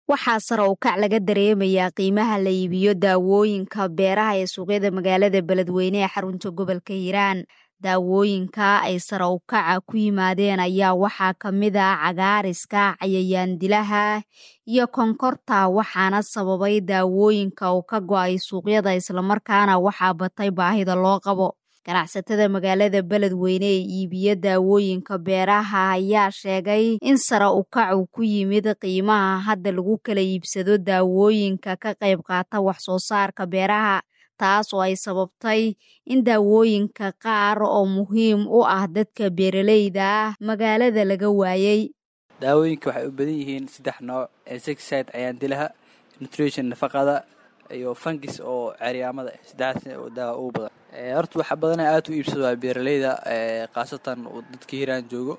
waxaa sare u kac laga dareemayaa qiimaha la iibiyo daawooyinka beeraha ee suuqyada magaalada beledweyne ee xarunta gobolka hiiraan daawooyinka ay sare u kaca ku yimaadeen ayaa waxaa ka mid ah cagaariska cayayaan dilaha iyo konkorta waxaana sababay daawooyinka uu ka go-ay suuqyada islamarkaana waxaa batay baahida loo qabo ganacsatada magaalada beledweyne ee iibiya daawooyinka beeraha ayaa sheegay in sare u kacu ku yimid qiimaha hadda lagu kala iibsado daawooyinka ka qayb qaata wax soo saarka beeraha taas oo ay sababtay in daawooyinka qaar oo muhiim u ah dadka beeraleyda ah magaalada laga waayey daawooyinka waxay u badan yihiin saddex nooc insecticide cayaandilaha nutrition nafaqada iyo fangis oo ceryaamada saddexdaas daawa ugu badan horta waxa badana aad u iibsado waa beeraleyda khaasatan dadka hiiraan joogo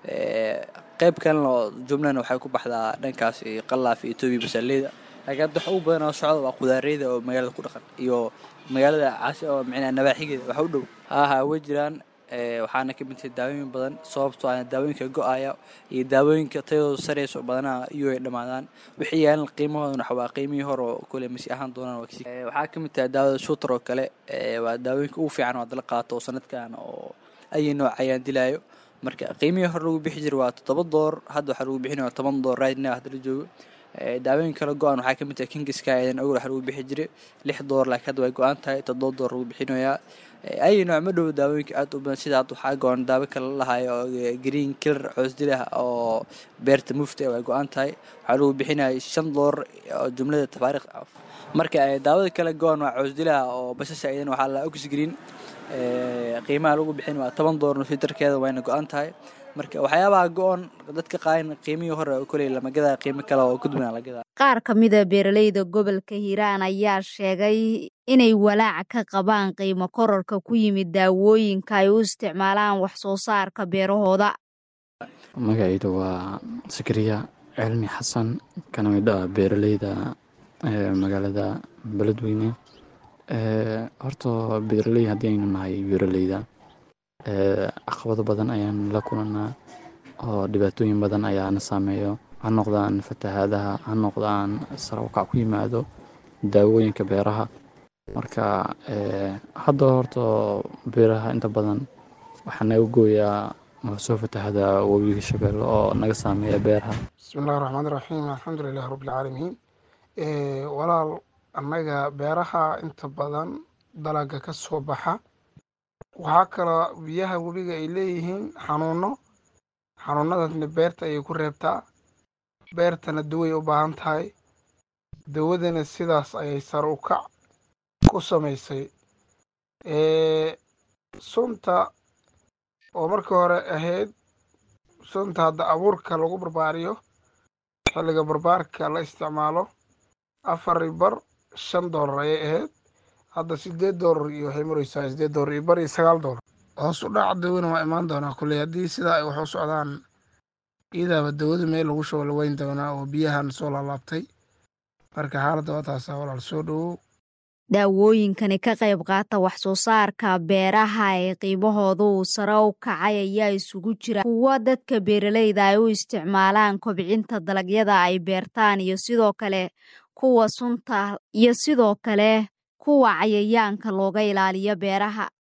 qeyb kalena oo jumlana waxay ku baxdaa dhankaas qallaaf iyo etoobiya basaleyda laakiin hadda waxa ugu badan oo socda waa qudaareyda oo magaalada ku dhaqan iyo magaalada caasi oo micnaha nabaaxigeeda waxa u dhow haaha way jiraan waxaana ka mid tahay daawooyin badan sababtoo ah daawooyinka go-aya iyo daawooyinka tayadooda sareyso badanaha iyo ay dhammaadaan wixii yaalan qiimahoodana waxa waa qiimihii hore oo kule masi ahaan doonaan waa kasi waxaa ka mid tahay daawada shuutar oo kale waa daawooyinka ugu fiican oo hadda la qaato oo sanadkan oo ayi nooc ayaan dilaayo marka qiimihii hore lagu bixi jira waa toddoba door hadda waxaa lagu bixinaya toban door right now hadda la joogo daawooyin kala go-an waxaa kamid tahay kingiska eedan ogol waxa lagu bixi jiray lix door laakiin hadda way go-an tahay toddoba door lagu bixinayaa ay nooc ma dhow daawooyinka aad u badan sida hadda waxaa go-an daawo kale lahayo oo green killer coosdilaha oo beerta mufta way go-an tahay waxaa lagu bixinaya shan door oo jumlada tafaariikh marka daawada kale go-an waa coosdilaha oo basasha idan waxaa la oxgreen qiimaha lagu bixin waa toban door nusiterkeeda wayna go-an tahay marka waxyaabaha go-on dadka qaayan qiimihii hore koley lamagadaa qiimo kale oo gudbana lagadaa qaar ka mida beeraleyda gobolka hiiraan ayaa sheegay inay walaac ka qabaan qiimo kororka ku yimid daawooyinka ay u isticmaalaan wax soo saarka beerahooda magacayda waa sakariya cilmi xasan kana mid ah beeraleyda magaalada beledweyne horta beeraley haddii aynu nahay beeraleyda caqabado badan ayaan la kulanaa oo dhibaatooyin badan ayaana saameeyo ha noqdaan fatahaadaha ha noqdaan sare ukac ku yimaado daawooyinka beeraha marka hadda horta beeraha inta badan waxaa naga gooyaa soo fatahada webiga shabeelle oo naga saameeya beeraha bismillahi raxmaan iraxiim alxamdulilahi rabbilcaalamiin walaal annaga beeraha inta badan dalaga ka soo baxa waxaa kaloo biyaha webiga ay leeyihiin xanuuno xanuunadaasna beerta ayay ku reebtaa beertana daway u baahan tahay dawadana sidaas ayay sare u kac ku samaysay sunta oo markii hore ahayd sunta hadda abuurka lagu barbaariyo xilliga barbaarka la isticmaalo afar bar shan doolar ayay ahayd hadda sideed doolar iyo waxay mareysaa sideed doolar iyo bar iyo sagaal doolar hoos u dhaca dawana waa imaan doonaa kulley haddii sidaa ay wax u socdaan iidaaba dawada meel lagu shubo la weyn doonaa oo biyahan soo laalaabtay marka xaaladda waa taasaa walaal soo dhowow daawooyinkani ka qayb qaata wax soo saarka beeraha ee qiimahoodu uu sare u kacay ayaa isugu jira kuwo dadka beeraleyda ay u isticmaalaan kobcinta dalagyada ay beertaan iyo sidoo kale kuwa sunta iyo sidoo kale kuwa cayayaanka looga ilaaliyo beeraha